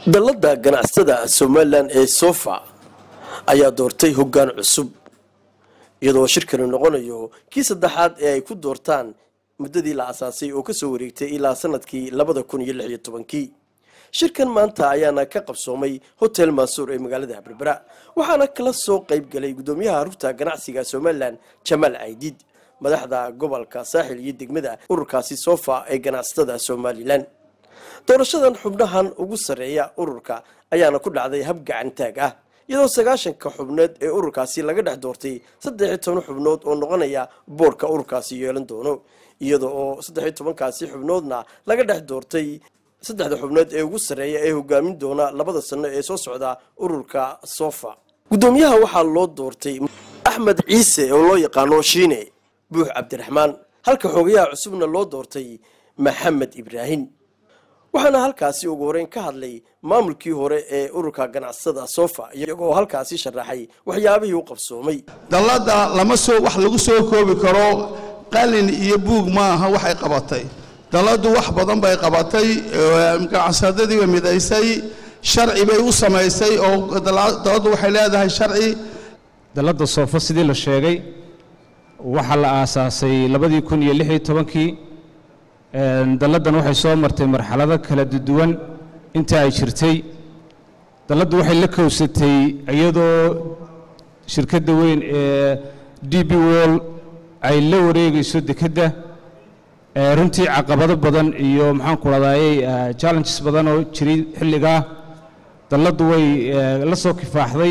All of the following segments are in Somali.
dallada ganacsatada somalilan ee sofa ayaa doortay hoggaan cusub iyadoo shirkani noqonayo kii saddexaad ee ay ku doortaan muddadii la asaasay oo kasoo wareegtay ilaa sanadkii labada kun iyo lix iyo tobankii shirkan maanta ayaana ka qabsoomay hotel maasuur ee magaalada berbera waxaana kala soo qayb galay guddoomiyaha rugta ganacsiga somalilan jamaal caydiid madaxda gobolka saaxil iyo degmada ururkaasi sofa ee ganacsatada somalilan doorashadan xubnahan ugu sarreeya ururka ayaana ku dhacday hab gacantaag ah iyadoo sagaashanka xubnood ee ururkaasi laga dhex doortay saddex iyo toban xubnood oo noqonaya boorka ururkaasi yeelan doono iyada oo saddex iyo tobankaasi xubnoodna laga dhex doortay saddexda xubnood ee ugu sarreeya ee hogaamin doona labada sano ee soo socda ururka sofa guddoomiyaha waxaa loo doortay axmed ciise oo loo yaqaano shiine buux cabdiraxmaan halka xogayaha cusubna loo doortay maxamed ibraahim waxaana halkaasi ugu horeyn ka hadlay maamulkii hore ee ururka ganacsada sofa iyagoo halkaasi sharaxay waxyaabihii u qabsoomay dallada lama soo wax lagu soo koobi karo qalin iyo buug ma aha waxay qabatay dalladu wax badan bay qabatay ganacsadadii bay midaysay sharci bay u samaysay oo dalladu waxay leedahay sharci dalladda soofo sidii la sheegay waxaa la aasaasay labadii kun iyo lix iyo tobankii dalladdan waxay soo martay marxalado kala duwan inta ay jirtay dalladdu waxay la kowsatay iyadoo shirkadda weyn ee d b wall ay la wareegayso dekedda runtii caqabado badan iyo maxaanku dhadaayey challenges badan oo jiray xilligaa dalladdu way la soo kifaaxday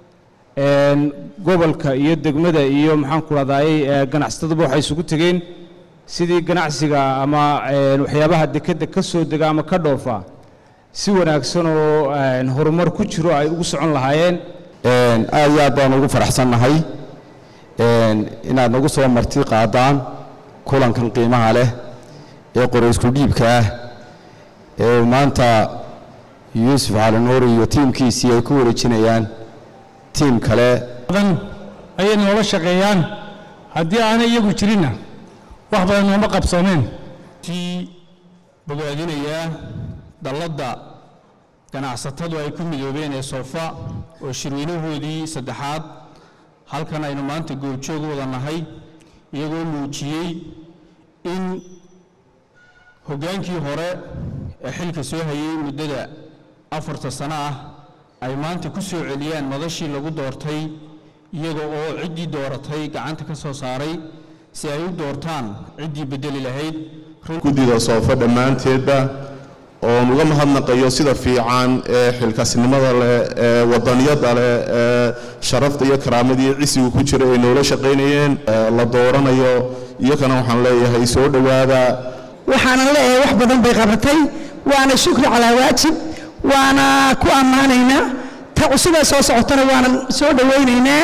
gobolka iyo degmada iyo maxaanku dhadaayey ganacsatadaba waxay isugu tegeen sidii ganacsiga ama waxyaabaha dekedda ka soo dega ama ka dhoofa si wanaagsan oo horumar ku jiro ay ugu socon lahaayeen aad iyo aad baan ugu faraxsannahay inaad nagu soo marti qaadaan kulankan qiimaha leh ee qoraysku dhiibka ah ee maanta yuusuf cali nuur iyo tiimkiisii ay ku wareejinayaan tiim kale ayay noola shaqeeyaan haddii aanay iyagu jirinna wax badan nooma qabsoomeen sii bogaadinayaa dalladda ganacsatadu ay ku midoobeen ee soofa oo shirweynahoodii saddexaad halkan aynu maanta goobjoog wada nahay iyagoo muujiyey in hoggaankii hore ee xilka soo hayay muddada afarta sano ah ay maanta ku soo celiyaan madashii lagu doortay iyaga oo ciddii dooratay gacanta ka soo saaray si ay u doortaan ciddii bedeli lahayd guddida soofo dhammaanteedba oon uga mahadnaqayo sida fiican ee xilkaasnimada leh ee wadaniyada leh ee sharafta iyo karaamadii cisigu ku jira ay noola shaqaynayeen la dooranayo iyakana waxaan leeyahay soo dhowaada waxaanan leeyahay wax badan bay qabatay waana shukri calaa waajib waana ku ammaanaynaa ta cusubee soo socotana waanan soo dhowaynaynaa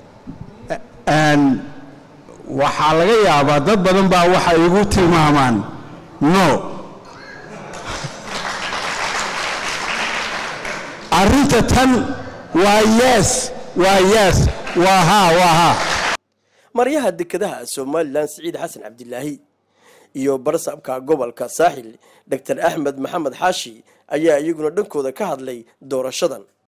waxaa laga yaabaa dad badan baa waxay igu tilmaamaan no arrinta tan waa yes waa yes waa haa waa haa maryaha dekedaha somalilan siciid xasan cabdilaahi iyo barsaabka gobolka saaxil doctor axmed maxamed xaashi ayaa iyaguna dhankooda ka hadlay doorashadan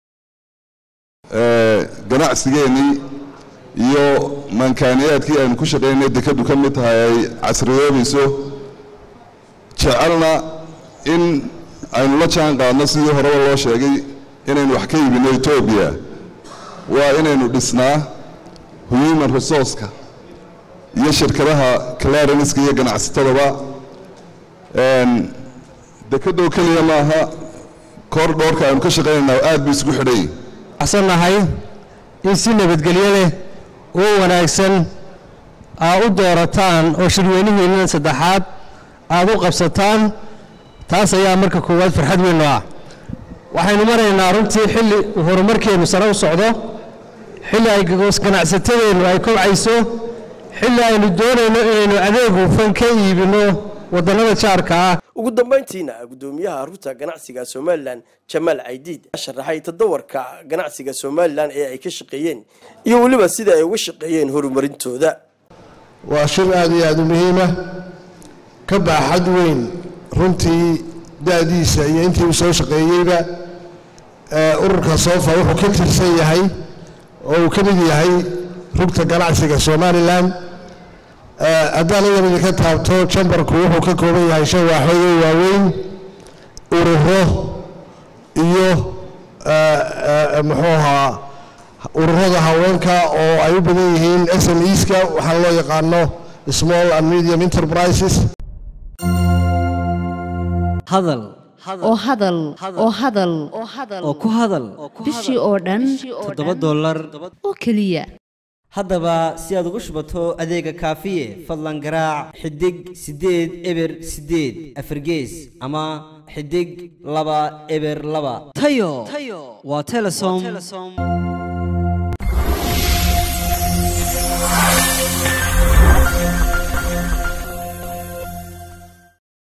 ganacsigeennii iyo maankaaniyaadkii aynu ku shaqaynay dekadu ka mid tahay ay casriyoobayso jecelna in aynu la jaan qaadno sidii horeba loo sheegay inaynu wax ka iibinno etoobiya waa inaynu dhisnaa human resourceka iyo shirkadaha clarenska iyo ganacsatadaba dekadoo keliya maaha koor dhoorka aynu ka shaqaynaynaa aad buu isugu xidhay nahay in si nabadgelyo leh oo wanaagsan aa u doorataan oo shirweynihiinnan saddexaad aad u qabsataan taas ayaa marka koowaad farxad weyn noo ah waxaynu maraynaa runtii xilli horumarkeennu sare u socdo xilli ay ganacsatadeennu ay kobcayso xilli aynu doonayno inaynu adeeg hufan ka iibinno waddannada jaarka ah ugu dambayntiina guddoomiyaha rugta ganacsiga somalilan jamaal caydiid sharaxay tadawarka ganacsiga somalilan ee ay ka shaqeeyeen iyo weliba sida ay uga shaqeeyeen horumarintooda waa shir aad iyo aad u muhiima ka baaxad weyn runtii da'diisa iyo intii uu soo shaqeeyeyba ururka soofa wuxuu ka tirsan yahay oo uu ka mid yahay rugta ganacsiga somalilan haddaan idan idinka taabto jambarku wuxuu ka kooban yahay shan waaxood oo waaweyn ururo iyo muxuu ahaa ururada haweenka oo ay u badan yihiin s m eska waxaana loo yaqaano small and medium enterprises hadal oo hadal oo hadal oo ku hadal bishii oo dhan toddoba dollar oo keliya haddaba si aad ugu shubato adeega kaafiye fadlan garaac xidig siddeed eber siddeed afargees ama xidig laba eber laba tayo waa telesom